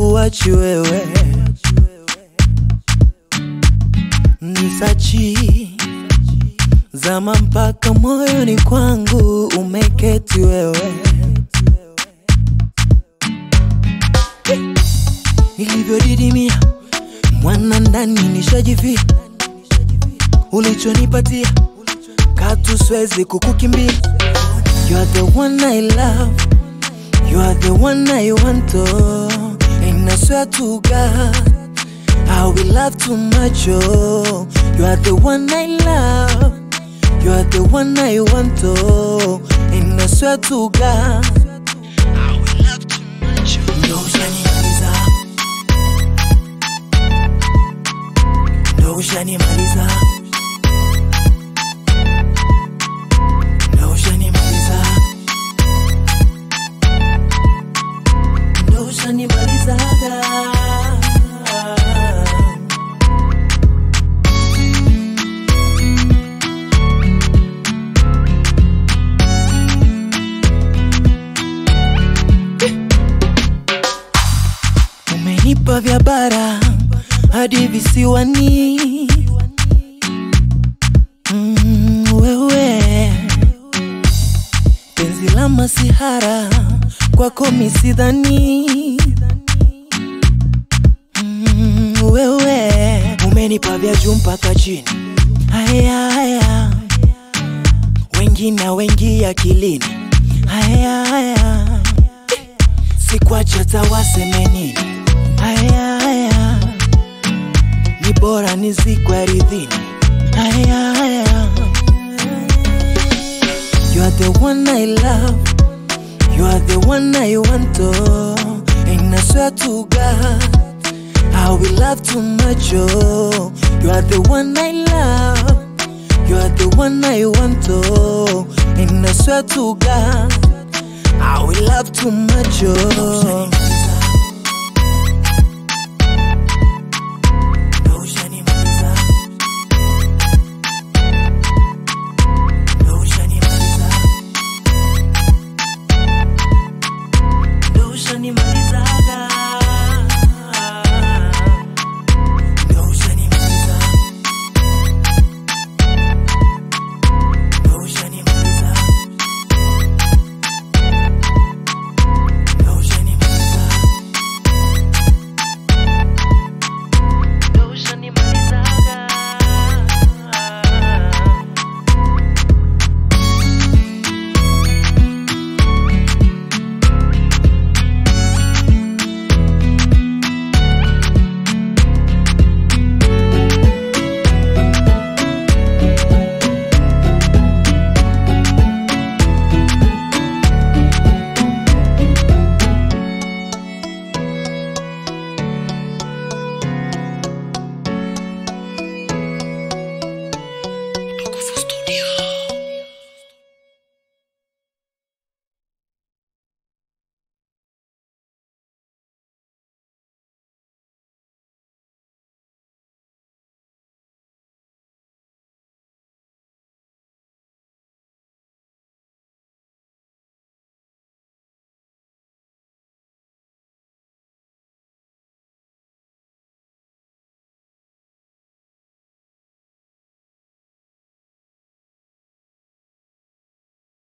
sikuachi wewe nisachi zama mpaka moyoni kwangu umeketi wewe nilivyodidimia mwana ndani nishajivia ulichonipatia katu swezi kukukimbia you are the one I love you are the one I want oh and I swear to God I will love too much oh you are the one I love you are the one I want oh and I swear to God I will love too much oh ndo ushanimaliza ndo ushanimaliza ndo ushanimaliza ndo ushanimalizaga umenipa vya bara hadi visiwani mm, wewe penzi la masihara kwako misidhani mm, wewe umenipa vya juu mpaka chini haya haya wengine wengi akilini haya haya sikwacha tawaseme nini haya haya ni bora nizikwe ardhini haya haya You are the one I love You are the one I want oh And I swear to God I will love too much oh You are the one I love You are the one I want oh And I swear to God I will love too much oh